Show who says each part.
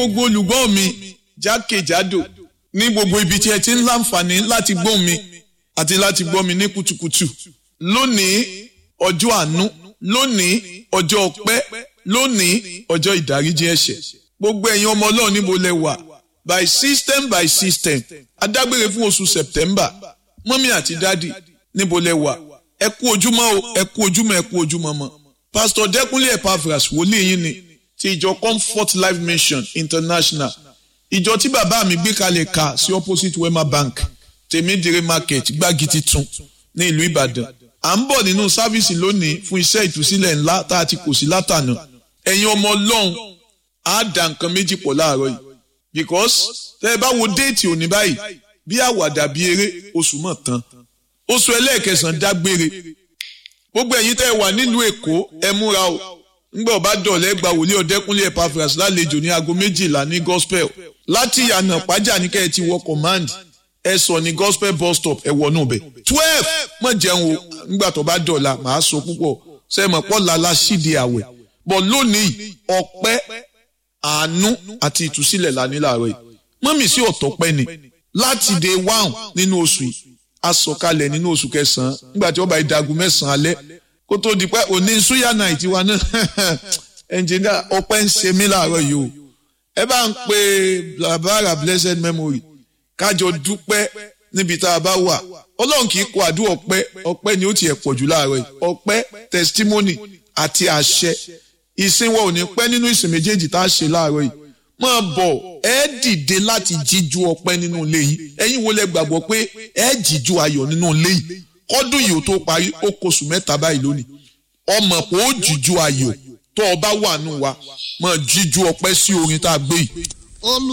Speaker 1: gbogbo olùgbọ́ mi jákèjádò ní gbogbo ibi tí ẹ ti ń láǹfààní láti gbọ́ mi àti láti gbọ́ mi ní kùtùkùtù lónìí ọjọ́ àánú lónìí ọjọ́ ọpẹ́ lónìí ọjọ́ ìdáríjì ẹ̀ṣẹ̀ gbogbo ẹ̀yin ọmọ ọlọ́run níbo lẹ wà by system by system adágbére fún oṣù september mọ́mí àti dádì níbo lẹ wà ẹ kú ojúmọ́ o ẹ kú ojúmọ́ ẹ kú ojúmọ́ mọ́ pastor dẹ́kunlé epaphras wòlíì yín ni ti ìjọ comfort life mission international ìjọ tí bàbá mi gbé kalẹ̀ ka sí opposite wema bank tèmídìrí market gbági titun ní ìlú ìbàdàn à ń bọ̀ nínú sáfíìsì lónìí fún iṣẹ́ ìtúsílẹ̀ ńlá tá a ti kò sí látànà ẹ̀yin ọmọ ọlọ́run á dà nǹkan méjì pọ̀ láàárọ̀ yìí because tẹ́ ẹ bá wo déètì òní báyìí bí àwàdà bí eré oṣù mọ̀ tán oṣù ẹlẹ́ẹ̀kẹsàn-án dágbére gbogbo ẹ̀yin tẹ́ ẹ wà nílùú èkó ẹ múra o ńgbà ọba dọ̀lẹ́ gba wòlíì ọ̀dẹ́kúnlé epaphras lálejò ní aago méjìlá ní gospel láti ìyànà pàjá ní kẹ́ ẹ ti wọ command ẹ sọ ní gospel bus stop ẹ wọnú bẹ̀ twelve mọ̀ jẹun o ńgbà tó bá dọ̀la màá sọ púpọ̀ sẹ́mọ̀ pọ̀ lala sídìí àwẹ̀ bọ̀ lónìí ọpẹ́ àánú àti ìtúsílẹ̀ la ní láàárọ̀ yìí mọ́mì sí ọ̀tọ̀ pẹ́ ni láti day one nínú oṣù yìí a sọ̀kalẹ̀ nínú oṣù kẹsàn-án nígbà tí wọ́n bá ìdagun mẹ́sàn-án alẹ́ kó tó di pé òní suya night wa náà ẹnjìnìá ọpẹ́ ń ṣe mí láàárọ̀ yìí o ẹ bá ń pe blabara blessed memory kájọ dúpẹ́ níbi tá a bá wà ọlọ́run kì í kó àdúrà ọpẹ́ ọpẹ́ ni ó tiẹ̀ pọ̀ jù láàárọ̀ yìí ọpẹ́ testimony àti àṣẹ ìsìn wa ò ní pẹ́ nínú ìsìn méjèèjì tá a ṣe láàárọ̀ yìí máa bọ̀ ẹ dìde láti jíjú ọpẹ́ nínú ilé yìí ẹ̀yin wo lẹ gbàgbọ́ pé ẹ jíjú ayọ̀ nínú ilé yìí kọ́dún yìí ó tó parí ó kóṣù mẹ́ta báyìí lónìí ọmọ pé ó jíjú ayọ̀ tó o bá wà nù wa máa jíjú ọpẹ́ sí orin tá a gbé yìí.